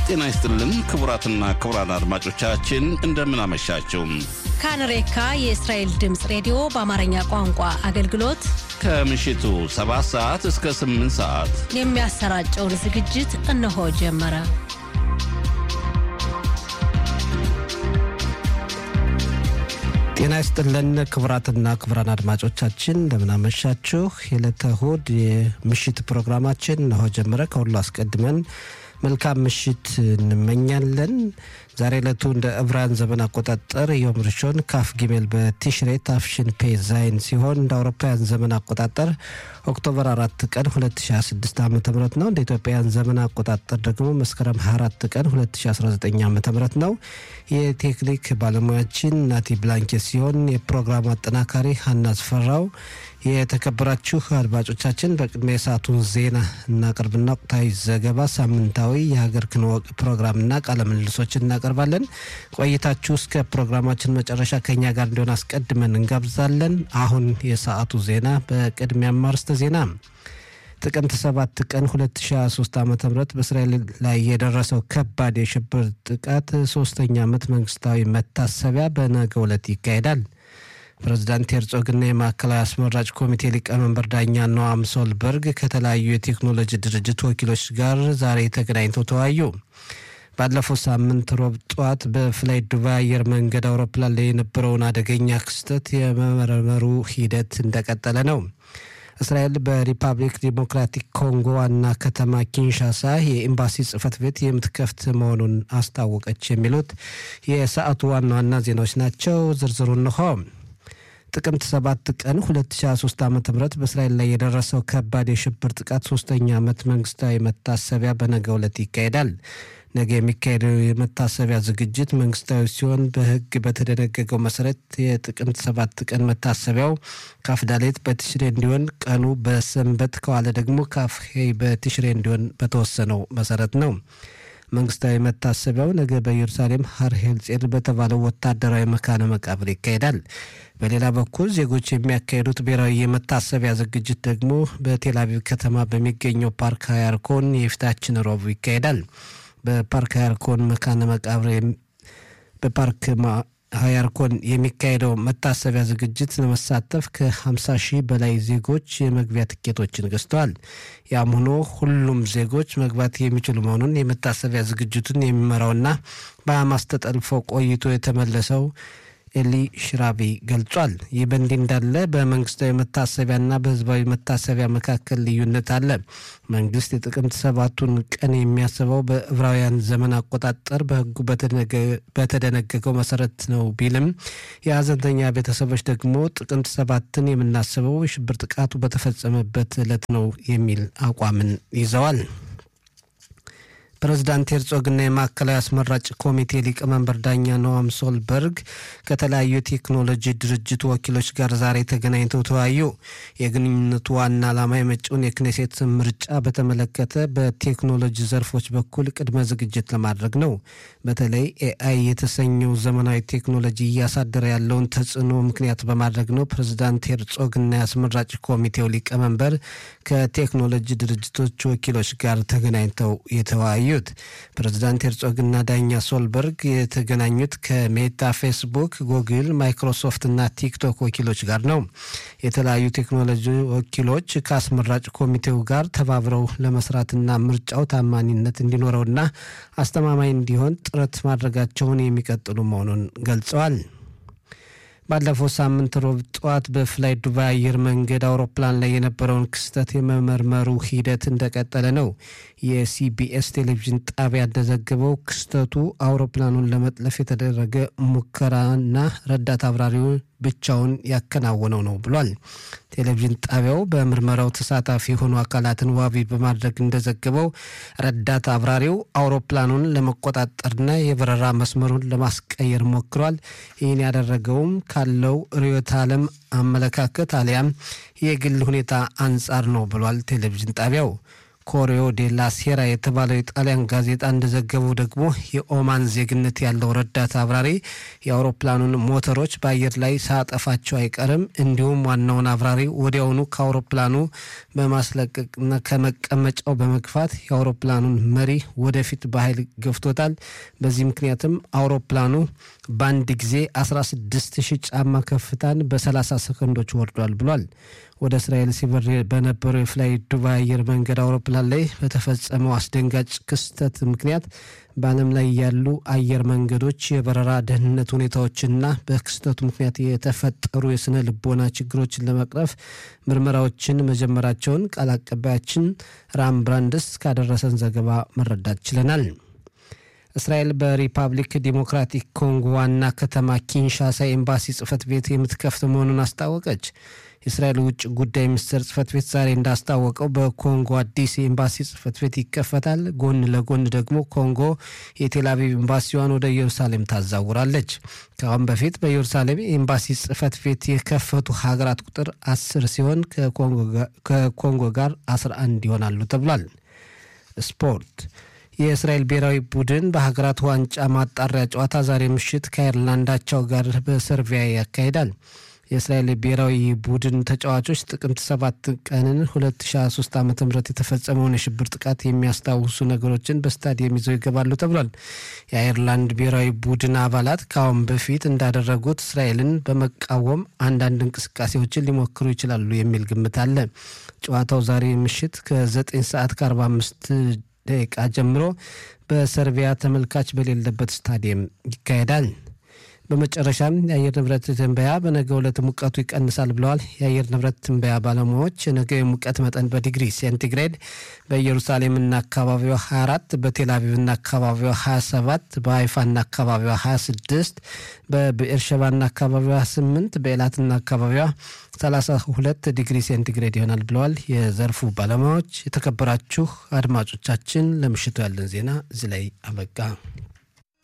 ጤና ይስጥልን ክቡራትና ክቡራን አድማጮቻችን እንደምን አመሻችሁ። ካንሬካ የእስራኤል ድምፅ ሬዲዮ በአማርኛ ቋንቋ አገልግሎት ከምሽቱ 7 ሰዓት እስከ 8 ሰዓት የሚያሰራጨውን ዝግጅት እነሆ ጀመረ። ጤና ይስጥልን ክቡራትና ክቡራን አድማጮቻችን እንደምናመሻችሁ። የዕለተ እሁድ የምሽት ፕሮግራማችን እነሆ ጀመረ። ከሁሉ አስቀድመን መልካም ምሽት እንመኛለን። ዛሬ ዕለቱ እንደ ዕብራውያን ዘመን አቆጣጠር ዮም ርሾን ካፍ ጊሜል በቲሽሬ ታፍሽን ፔ ዛይን ሲሆን እንደ አውሮፓውያን ዘመን አቆጣጠር ኦክቶበር አራት ቀን 2026 ዓ ም ነው። እንደ ኢትዮጵያውያን ዘመን አቆጣጠር ደግሞ መስከረም 24 ቀን 2019 ዓ ም ነው። የቴክኒክ ባለሙያችን ናቲ ብላንኬት ሲሆን የፕሮግራሙ አጠናካሪ ሀና አስፈራው። የተከበራችሁ አድማጮቻችን በቅድሚያ የሰዓቱን ዜና እናቀርብና ወቅታዊ ዘገባ፣ ሳምንታዊ የሀገር ክንወቅ ፕሮግራምና ቃለ ምልልሶች እናቀርባለን። ቆይታችሁ እስከ ፕሮግራማችን መጨረሻ ከኛ ጋር እንዲሆን አስቀድመን እንጋብዛለን። አሁን የሰዓቱ ዜና በቅድሚያ ማርስተ ዜና ጥቅምት 7 ቀን 2023 ዓ ም በእስራኤል ላይ የደረሰው ከባድ የሽብር ጥቃት ሶስተኛ ዓመት መንግስታዊ መታሰቢያ በነገው ዕለት ይካሄዳል። ፕሬዚዳንት ሄርጾግና የማዕከላዊ አስመራጭ ኮሚቴ ሊቀመንበር ዳኛ ኖአም ሶልበርግ ከተለያዩ የቴክኖሎጂ ድርጅት ወኪሎች ጋር ዛሬ ተገናኝተው ተወያዩ። ባለፈው ሳምንት ሮብ ጠዋት በፍላይ ዱባይ አየር መንገድ አውሮፕላን ላይ የነበረውን አደገኛ ክስተት የመመርመሩ ሂደት እንደቀጠለ ነው። እስራኤል በሪፐብሊክ ዲሞክራቲክ ኮንጎ ዋና ከተማ ኪንሻሳ የኤምባሲ ጽህፈት ቤት የምትከፍት መሆኑን አስታወቀች። የሚሉት የሰዓቱ ዋና ዋና ዜናዎች ናቸው። ዝርዝሩ እንሆ። ጥቅምት 7 ቀን 2023 ዓ ም በእስራኤል ላይ የደረሰው ከባድ የሽብር ጥቃት ሶስተኛ ዓመት መንግስታዊ መታሰቢያ በነገው ዕለት ይካሄዳል። ነገ የሚካሄደው የመታሰቢያ ዝግጅት መንግስታዊ ሲሆን በሕግ በተደነገገው መሰረት የጥቅምት ሰባት ቀን መታሰቢያው ካፍዳሌት በትሽሬ እንዲሆን ቀኑ በሰንበት ከዋለ ደግሞ ካፍሄ በትሽሬ እንዲሆን በተወሰነው መሰረት ነው። መንግስታዊ መታሰቢያው ነገ በኢየሩሳሌም ሀር ሄልጼል በተባለው ወታደራዊ መካነ መቃብር ይካሄዳል። በሌላ በኩል ዜጎች የሚያካሄዱት ብሔራዊ የመታሰቢያ ዝግጅት ደግሞ በቴል አቪቭ ከተማ በሚገኘው ፓርክ ሃያርኮን የፊታችን ረቡዕ ይካሄዳል። በፓርክ ሃያርኮን መካነ መቃብር በፓርክ ሃያርኮን የሚካሄደው መታሰቢያ ዝግጅት ለመሳተፍ ከ50 ሺህ በላይ ዜጎች የመግቢያ ትኬቶችን ገዝተዋል። ያም ሆኖ ሁሉም ዜጎች መግባት የሚችሉ መሆኑን የመታሰቢያ ዝግጅቱን የሚመራውና በሐማስ ተጠልፎ ቆይቶ የተመለሰው ኤሊ ሽራቢ ገልጿል። ይህ በእንዲህ እንዳለ በመንግስታዊ መታሰቢያና በህዝባዊ መታሰቢያ መካከል ልዩነት አለ። መንግስት የጥቅምት ሰባቱን ቀን የሚያስበው በዕብራውያን ዘመን አቆጣጠር በህጉ በተደነገገው መሰረት ነው ቢልም የሀዘንተኛ ቤተሰቦች ደግሞ ጥቅምት ሰባትን የምናስበው የሽብር ጥቃቱ በተፈጸመበት ዕለት ነው የሚል አቋምን ይዘዋል። ፕሬዚዳንት ሄርጾግና የማዕከላዊ አስመራጭ ኮሚቴ ሊቀመንበር ዳኛ ኖአም ሶልበርግ ከተለያዩ የቴክኖሎጂ ድርጅት ወኪሎች ጋር ዛሬ ተገናኝተው ተወያዩ። የግንኙነቱ ዋና ዓላማ የመጪውን የክኔሴት ምርጫ በተመለከተ በቴክኖሎጂ ዘርፎች በኩል ቅድመ ዝግጅት ለማድረግ ነው። በተለይ ኤአይ የተሰኘው ዘመናዊ ቴክኖሎጂ እያሳደረ ያለውን ተጽዕኖ ምክንያት በማድረግ ነው ፕሬዚዳንት ሄርጾግና የአስመራጭ ኮሚቴው ሊቀመንበር ከቴክኖሎጂ ድርጅቶች ወኪሎች ጋር ተገናኝተው የተወያዩ የተገናኙት ፕሬዚዳንት ሄርጾግና ዳኛ ሶልበርግ የተገናኙት ከሜታ፣ ፌስቡክ፣ ጉግል፣ ማይክሮሶፍት እና ቲክቶክ ወኪሎች ጋር ነው። የተለያዩ ቴክኖሎጂ ወኪሎች ከአስመራጭ ኮሚቴው ጋር ተባብረው ለመስራትና ምርጫው ታማኒነት እንዲኖረውና አስተማማኝ እንዲሆን ጥረት ማድረጋቸውን የሚቀጥሉ መሆኑን ገልጸዋል። ባለፈው ሳምንት ሮብ ጠዋት በፍላይ ዱባይ አየር መንገድ አውሮፕላን ላይ የነበረውን ክስተት የመመርመሩ ሂደት እንደቀጠለ ነው። የሲቢኤስ ቴሌቪዥን ጣቢያ እንደዘገበው ክስተቱ አውሮፕላኑን ለመጥለፍ የተደረገ ሙከራና ረዳት አብራሪው ብቻውን ያከናወነው ነው ብሏል። ቴሌቪዥን ጣቢያው በምርመራው ተሳታፊ የሆኑ አካላትን ዋቢ በማድረግ እንደዘገበው ረዳት አብራሪው አውሮፕላኑን ለመቆጣጠርና የበረራ መስመሩን ለማስቀየር ሞክሯል። ይህን ያደረገውም ካለው ርዕዮተ ዓለም አመለካከት አሊያም የግል ሁኔታ አንጻር ነው ብሏል ቴሌቪዥን ጣቢያው። ኮሪዮ ዴላ ሴራ የተባለው የጣሊያን ጋዜጣ እንደዘገበው ደግሞ የኦማን ዜግነት ያለው ረዳት አብራሪ የአውሮፕላኑን ሞተሮች በአየር ላይ ሳጠፋቸው አይቀርም፣ እንዲሁም ዋናውን አብራሪ ወዲያውኑ ከአውሮፕላኑ በማስለቀቅና ከመቀመጫው በመግፋት የአውሮፕላኑን መሪ ወደፊት በኃይል ገፍቶታል። በዚህ ምክንያትም አውሮፕላኑ በአንድ ጊዜ 16 ሺህ ጫማ ከፍታን በ30 ሰከንዶች ወርዷል ብሏል። ወደ እስራኤል ሲበር በነበረው የፍላይ ዱባይ አየር መንገድ አውሮፕላን ላይ በተፈጸመው አስደንጋጭ ክስተት ምክንያት በዓለም ላይ ያሉ አየር መንገዶች የበረራ ደህንነት ሁኔታዎችና በክስተቱ ምክንያት የተፈጠሩ የስነ ልቦና ችግሮችን ለመቅረፍ ምርመራዎችን መጀመራቸውን ቃል አቀባያችን ራም ብራንድስ ካደረሰን ዘገባ መረዳት ችለናል። እስራኤል በሪፐብሊክ ዲሞክራቲክ ኮንጎ ዋና ከተማ ኪንሻሳ ኤምባሲ ጽህፈት ቤት የምትከፍት መሆኑን አስታወቀች። የእስራኤል ውጭ ጉዳይ ሚኒስቴር ጽህፈት ቤት ዛሬ እንዳስታወቀው በኮንጎ አዲስ የኤምባሲ ጽህፈት ቤት ይከፈታል። ጎን ለጎን ደግሞ ኮንጎ የቴልአቪቭ ኤምባሲዋን ወደ ኢየሩሳሌም ታዛውራለች። ከአሁን በፊት በኢየሩሳሌም ኤምባሲ ጽህፈት ቤት የከፈቱ ሀገራት ቁጥር አስር ሲሆን ከኮንጎ ጋር አስራ አንድ ይሆናሉ ተብሏል። ስፖርት የእስራኤል ብሔራዊ ቡድን በሀገራት ዋንጫ ማጣሪያ ጨዋታ ዛሬ ምሽት ከአይርላንዳቸው ጋር በሰርቢያ ያካሂዳል። የእስራኤል ብሔራዊ ቡድን ተጫዋቾች ጥቅምት ሰባት ቀንን 2023 ዓ ም የተፈጸመውን የሽብር ጥቃት የሚያስታውሱ ነገሮችን በስታዲየም ይዘው ይገባሉ ተብሏል። የአይርላንድ ብሔራዊ ቡድን አባላት ከአሁን በፊት እንዳደረጉት እስራኤልን በመቃወም አንዳንድ እንቅስቃሴዎችን ሊሞክሩ ይችላሉ የሚል ግምት አለ። ጨዋታው ዛሬ ምሽት ከ9 ሰዓት ከ45 ደቂቃ ጀምሮ በሰርቢያ ተመልካች በሌለበት ስታዲየም ይካሄዳል። በመጨረሻም የአየር ንብረት ትንበያ በነገ ዕለት ሙቀቱ ይቀንሳል ብለዋል። የአየር ንብረት ትንበያ ባለሙያዎች የነገው የሙቀት መጠን በዲግሪ ሴንቲግሬድ በኢየሩሳሌምና አካባቢዋ 24፣ በቴልአቪቭና አካባቢዋ 27፣ በሀይፋና አካባቢዋ 26፣ በብኤርሸባና አካባቢዋ 8፣ በኤላትና አካባቢዋ 32 ዲግሪ ሴንቲግሬድ ይሆናል ብለዋል የዘርፉ ባለሙያዎች። የተከበራችሁ አድማጮቻችን ለምሽቱ ያለን ዜና እዚህ ላይ አበቃ።